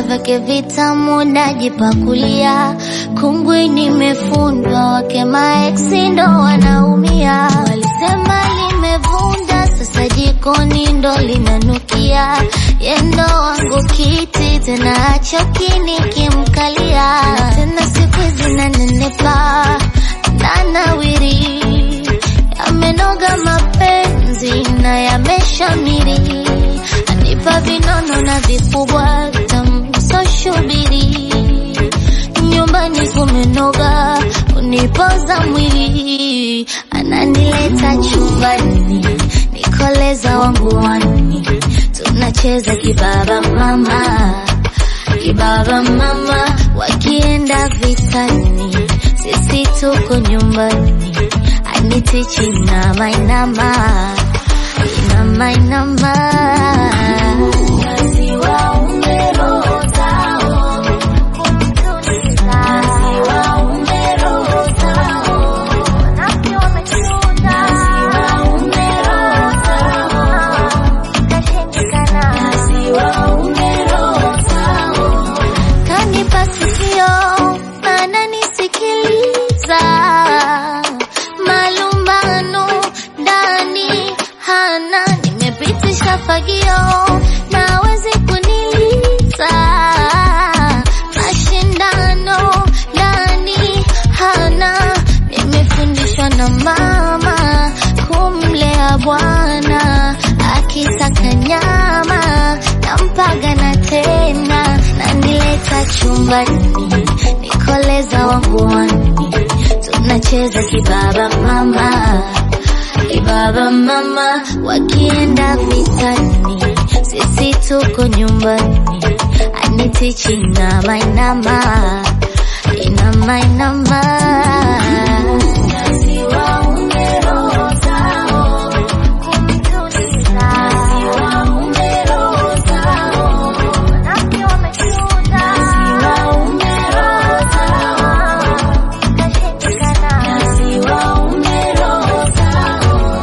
vyake vitamu najipakulia, kungwi nimefundwa, wake maeksi ndo wanaumia. Walisema limevunda, sasa jikoni ndo linanukia. Yendo wangu kiti tena achoki nikimkalia, tena siku hizi nanenepa nanawiri, yamenoga mapenzi na yameshamiri, anipa vinono na vikubwa tamsoshubiri, nyumbani kumenoga, unipoza mwili, ananileta chumbani, nikoleza wangu wani, tunacheza kibaba mama kibaba mama, wakienda vitani, sisi tuko nyumbani, anitichi inama inama inama inama Wasiwaume roho zao, kumtuliza. Wasiwaume roho zao, wanafiki wamechunda. Wasiwaume roho zao, ikashindikana. Wasiwaume roho zao, kanipa sikio ananisikiliza, malumbano ndani hana, nimepitisha fagio nawezi kuniliza, mashindano ndani hana, nimefundishwa na mama kumlea bwana, akitaka nyama nampaga na tena, nanileta chumbani, nikoleza wangu wani, tunacheza kibaba mama kibaba mama, wakienda vitani, sisi tuko nyumbani, anitichi inama inama inama inama Wasiwaume roho zao, kumtuliza. Wasiwaume roho zao, wanafiki wamechunda. Wasiwaume roho zao, ikashindikana. Wasiwaume roho zao